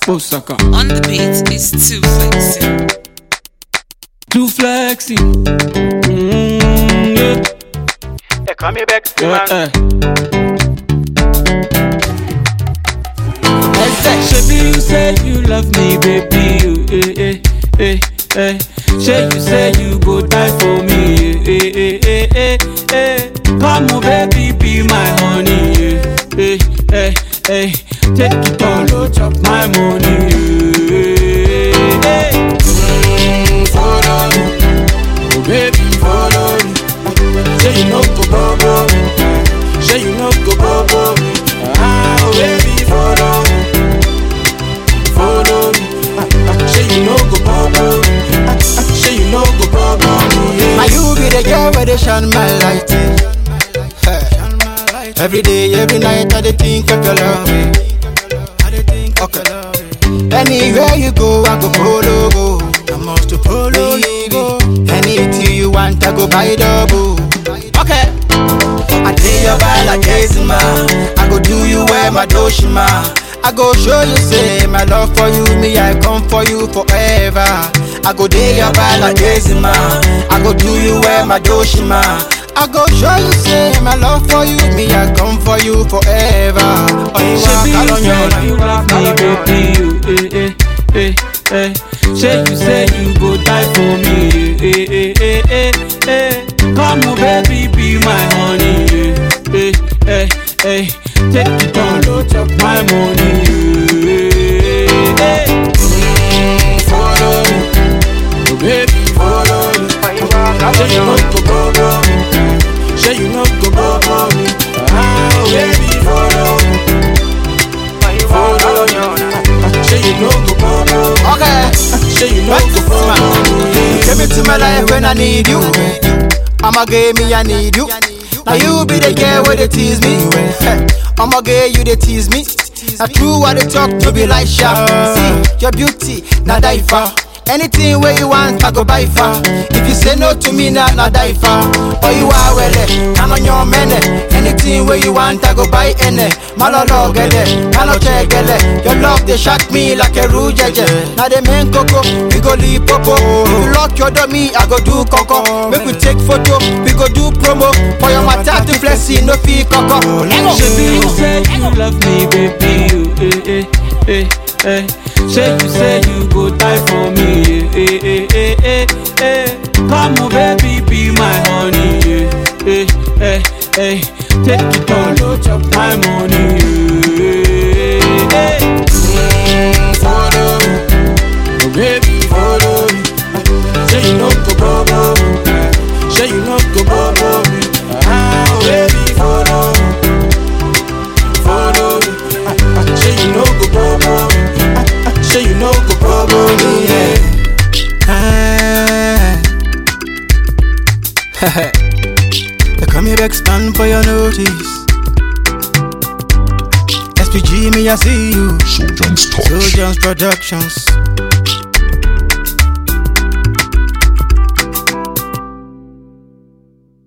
Osaka. On the beat is too flexing. Too flexy. Mm, yeah. They call me back, Yeah, man. eh. Shebi you say you love me, baby. you, Eh, eh, eh, eh. Shey you say you go die for me. Eh, eh, eh, eh, eh. Come on, baby, be my honey. Eh, eh, eh, eh. Take it all, oh, chop my money. Eh, eh. Mm, follow me. Oh, baby, follow me. Say you no go bobo me. Say you no go bobo me. Ah, oh baby, follow me. Follow me. Ah, ah, Say you no go bobo me. Ah, ah, Say you no go bobo me. Now Yeah. you be the girl where they shine my light. eh. Hey. Every day, every night, I dey think of your love. eh. Okay. Anywhere you go, I go follow go. I must to follow you go. Anything you want, I go buy double. Okay. I dey your ball like Ezima. I go do you where my doshima. I go show you say my love for you, me I come for you forever. I go dey your ball like Ezima. I go do you where my doshima. I go show you say my love for you, me I come for you forever. Oh, you Shebi walk you along your say you love me, baby. You, eh, eh, eh, eh. Say you say you go die for me. Eh, eh, eh, eh, eh. Come on, baby, be my honey. Eh, eh, eh, eh. Take it all, oh, chop my money. Eh, eh, eh. Mm, follow me. Oh, baby, follow me. Say you no go bobo me. Say you no go bobo me. Ah, oh, baby, follow me. Follow me. Say you no go bobo me. Okay. Say you no go bobo me. Came into my life when I need you. I'ma give me, I need you. Now you be the girl where they tease me. Hey, I'ma get you they tease me. Now true what they talk to be like sharp. See your beauty, now die for. Anything where you want, I go buy for. If you say no to me, now nah, die for. Or you are well, can on your mene. Anything where you want, I go buy any. Malolo gele, kalo chegele. Your love they shock me like a rouge. Now they main coco, we go leave popo. If you lock your door, me I go do coco. Make we take photo, we go do promo. For your matter to flexi, no fee coco. Lego. Shebi you say you love me, baby. You, eh, eh, eh, eh. Say you say you go die for me. Eh, eh, eh, eh, eh. Come on, baby, be my honey. Eh, eh, eh, eh. Take it all, oh, chop my money. Eh, eh. Mm, follow me. Oh, baby, follow me. Say you no go bobo me. Say you no go bobo me. Ah, oh, baby, follow me. Follow me. Ah, ah, Say you no go bobo me. Ah, ah, Say you no go bobo me. Yeah. Ah. they come here expand for your notice. SPG me, I see you. Sojourn's Touch. Sojourns Productions.